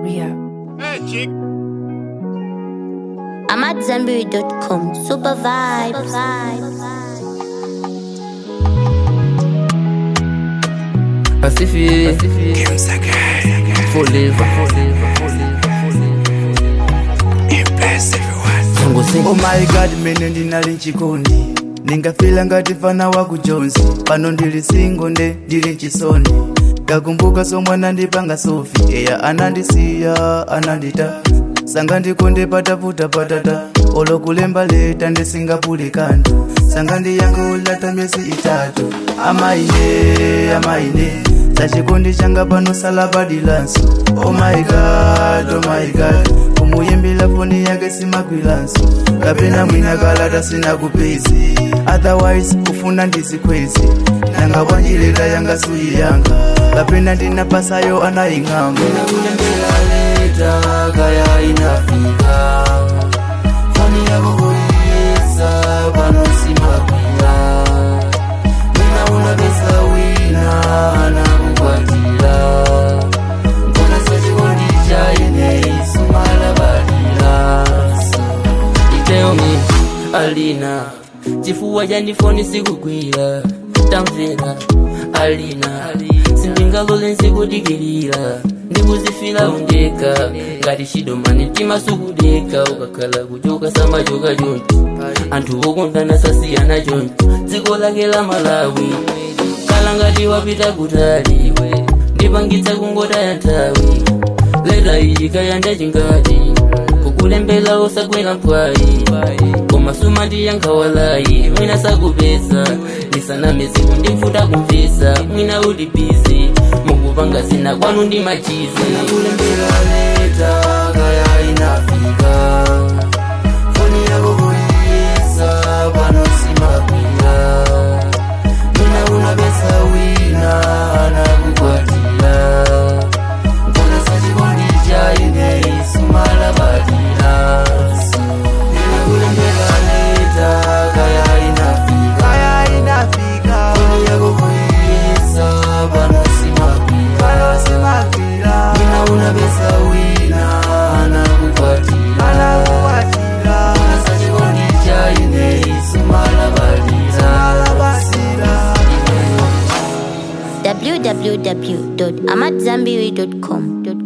Ria. Hey, chick. I'm at Zenberry.com. Super vibes. Pacific, forever, Tango sing. Oh my god mene ndinali nchikondi ndingafila ngati fana wa kujonzi pano ndili singo nde ndili nchisoni ngakumbuka somwana ndipanga sofi eya anandisiya anandita sanga ndikonde pataputa patata olokulemba leta ndisingapule kantu sanga ndiyankhula myezi itatu amaine amaine sachikondi changa pano salabadilanso oh my god oh my god kumuyimbila foni yake simagwilanso kapena mwina kalata sina kupezi otherwise kufuna ndizikwezi nanga wanjilela yanga suyi yanga kapena ndinapasayo anaying'amba Nakulembela leta kaya inafika Foni yako kuiesa pano simakwila Mina una pesa wina anakukwatila Mbona sachikondi chaine isumala badila iteomi alina chifuwa chanifoni sikugwira tamvera alina sindingalole nsikudikirira ndikuzifira undeka ngati chidomani mtima sukudeka ukakhala kuchoka samachoka choncho anthu okondana sasiyana choncho dziko lake la malawi kala ngati wapita kutaliwe ndipangitsa kungotaya nthawi leta iyi kayanda chingati kukulembela osagwera mpwayi koma suma ndiyankhawalayi mwina sakupeza ndisanamezi kundimfuta kumvesa mwina uli bizi mukupanga zina kwanu ndi machizi nakulembela leta kaya inafika foni yako kuiyesa pano simakwira mwina una pesa wina anakukwatira mbona sachikondi chaine isumala badila inakulembela leta kaya inafika kaya inafika foni yako kuiyesa pano simakwira pano simagwira mwina una pesa wina anakukwatira anakukwatira mbona sachikondi chaine isumala badila alabasira www.amatzambiri.com.